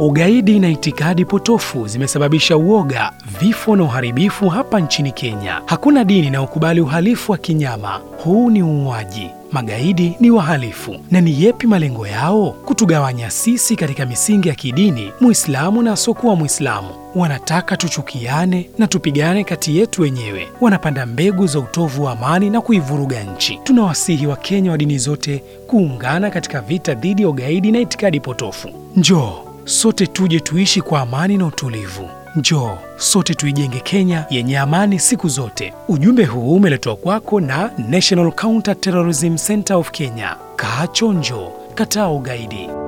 Ugaidi na itikadi potofu zimesababisha uoga, vifo na uharibifu hapa nchini Kenya. Hakuna dini inayokubali uhalifu wa kinyama. Huu ni uuaji. Magaidi ni wahalifu. Na ni yepi malengo yao? Kutugawanya sisi katika misingi ya kidini, Muislamu na asiokuwa Muislamu. Wanataka tuchukiane na tupigane kati yetu wenyewe. Wanapanda mbegu za utovu wa amani na kuivuruga nchi. Tunawasihi Wakenya wa dini zote kuungana katika vita dhidi ya ugaidi na itikadi potofu. Njoo sote tuje tuishi kwa amani na utulivu. Njoo sote tuijenge Kenya yenye amani siku zote. Ujumbe huu umeletwa kwako na National Counter Terrorism Center of Kenya. Kaa chonjo, kataa ugaidi.